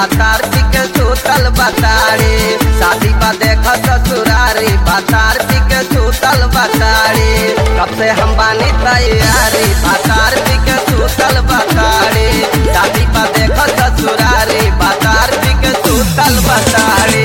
भातार के सुतल बताड़ी शादी बा देख ससुरारी भातार के सुतल बताड़ी कब से हम बानी तैयारी भातार के सुतल बताड़ी शादी बा देख ससुरारी भातार के सुतल बताड़ी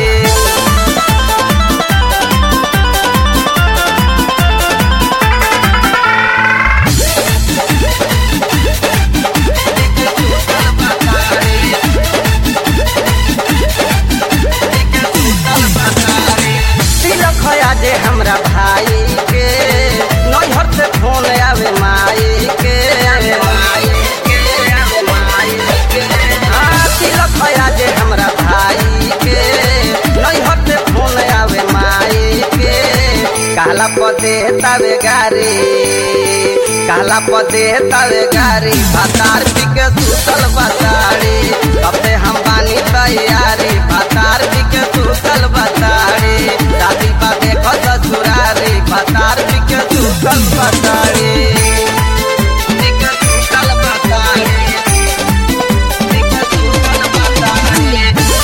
तिलक है जे हमरा भाई के नैहर से फोन आवे माई के आवे माई के आवे माई के हाँ तिलक है जे हमरा भाई के नैहर से फोन आवे माई के काला पदे तवे गारी काला पदे तवे गारी भातार के सुतल बताड़ी कब से हम बानी तैयारी भातार के सुतल बताड़ी शादी बा देखो ससुरारी भातार के सुतल बताड़ी के सुतल बताड़ी के सुतल बताड़ी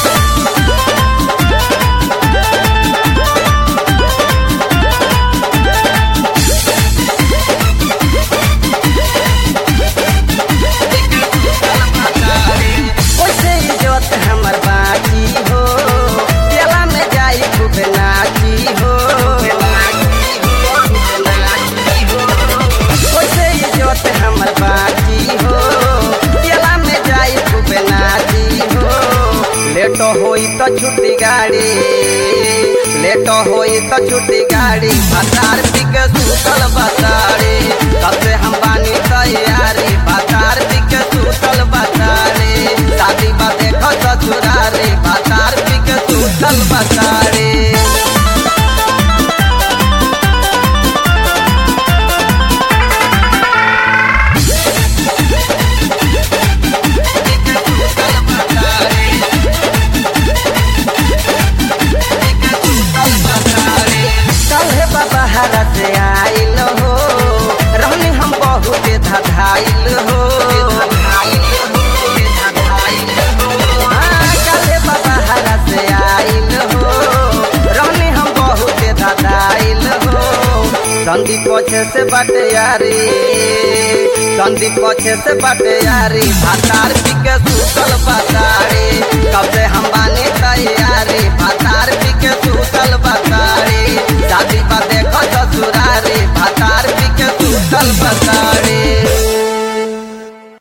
ओसे इज्जत हमर बाकी हो तेला में जाई खूब नाची हो ओसे इज्जत हमर बाकी हो तेला में जाई खूब नाची हो लेट होई तो छुट्टी गाड़ी लेट होई तो छुट्टी गाड़ी भातार पिके सुतल बताड़ी कब से हम बानी तैयारी भातार पिके सुतल बताड़ी शादी बा देखो ससुरारी भातार पिके सुतल बताड़ी कल्हे बाबा हरा से आइल हो रहनी हम बहुत धधाइल हो हाँ, कल्हे बाबा हरा से आइल हो रहनी हम बहुत धधाइल हो संदी पछे से बटे यारी संदी पछे से बटे यारी भातार पिके सुतल बताड़ी कब से हम बानी तैयारी भातार पिके सुतल बताड़ी शादी बा देखो ससुरारी भातार पिके सुतल बताड़ी